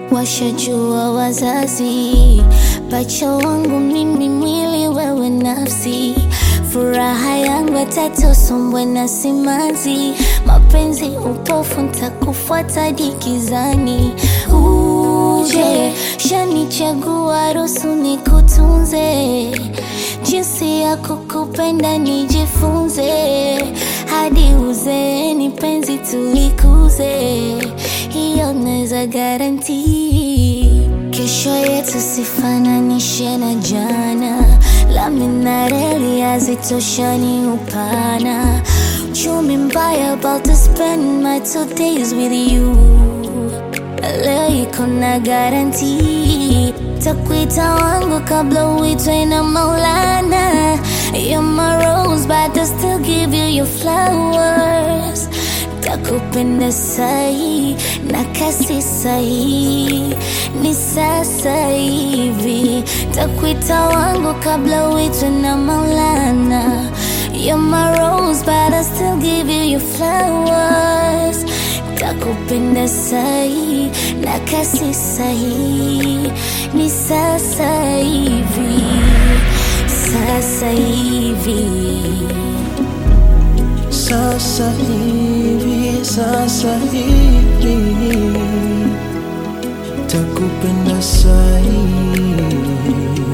washajua wazazi, pacha wangu mimi, mwili wewe nafsi, furaha yangu atatosombwe na simanzi, mapenzi upofu, ntakufuata dikizani. Uje shanichagua, ruhusu nikutunze, jinsi ya kukupenda nijifunze, hadi uzeeni penzi tulikuze, hiyo naweza garanti. Kesho yetu sifananishe na jana, lami na reli hazitoshani upana. Uchumi mbaya, about to spend my two days with you. Leo iko na garanti, takuita wangu kabla uitwe na Maulana. You're my rose, but I still give you your flowers. Takupenda sahi na kasi sahi, ni sasa hivi. Takuita wangu kabla uitwe na Maulana. You're my rose, but I still give you your flowers. Takupenda sahi na kasi sahi, ni sasa hivi, sasa hivi. Sasa hivi, sasa hivi takupenda sahi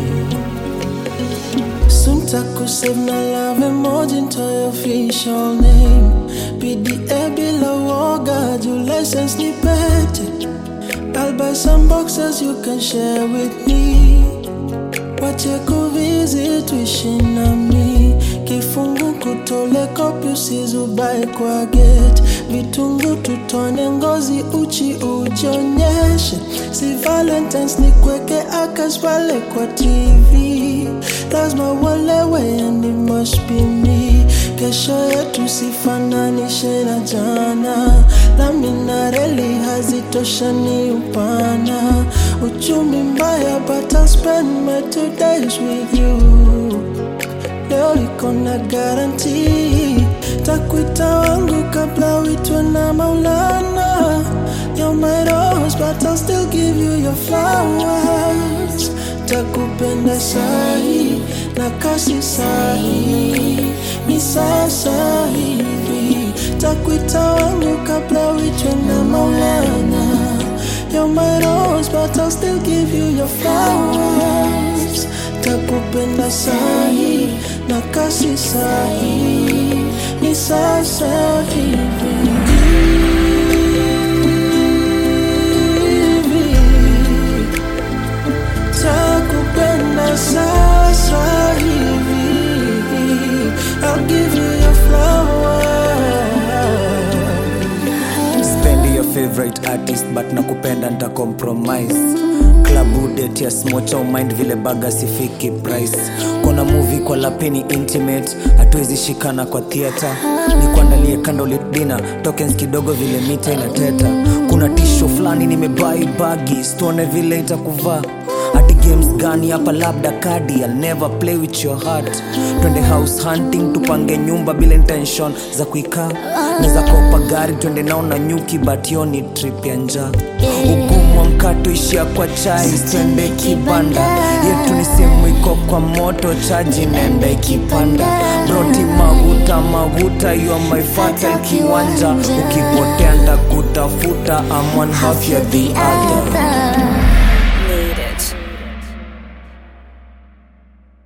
Soon takusave na love emoji into your official name PDA bila woga juu license ni pete I'll buy some boxes you can share with me wache kuvizi tuishi nami kifungu kutole kopi usizubae kwa get vitungu tutone ngozi uchi ujionyeshe si valentines ni kweke akas pale kwa tv lazima uolewe and it must be me kesho yetu sifananishe na jana lami na reli hazitoshani upana uchumi mbaya but I'll spend my two days with you leo iko na garanti takuita wangu kabla uitwe na maulana You're my rose but I'll still give you your flowers takupenda sahi na kasi sahi ni sasa hivi takuita wangu kabla uitwe na maulana You're my rose but I'll still give you your flowers takupenda sahi na kasi sahi ni sasa hivi takupenda sasa hivi I'll give you your flowers spendi your favorite artist but nakupenda nta compromise klabu det ya smocha mind vile baga sifiki price kona movie kwa lapini intimate hatuwezi shikana kwa theatre ni kuandalie candlelit dinner tokens kidogo vile mita inateta kuna tisho fulani nimebai bagi stone vile itakuvaa hati games gani hapa labda kadi I'll never play with your heart twende house hunting tupange nyumba bila intention za kuikaa naweza kopa gari twende nao na nyuki but yo ni trip ya njaa ugumu wa mkato ishia kwa chai twende kibanda yetu ni simu iko kwa moto chaji nenda ikipanda broti maguta maguta yo my fatal kiwanja ukipotea ndakutafuta I'm one half ya the other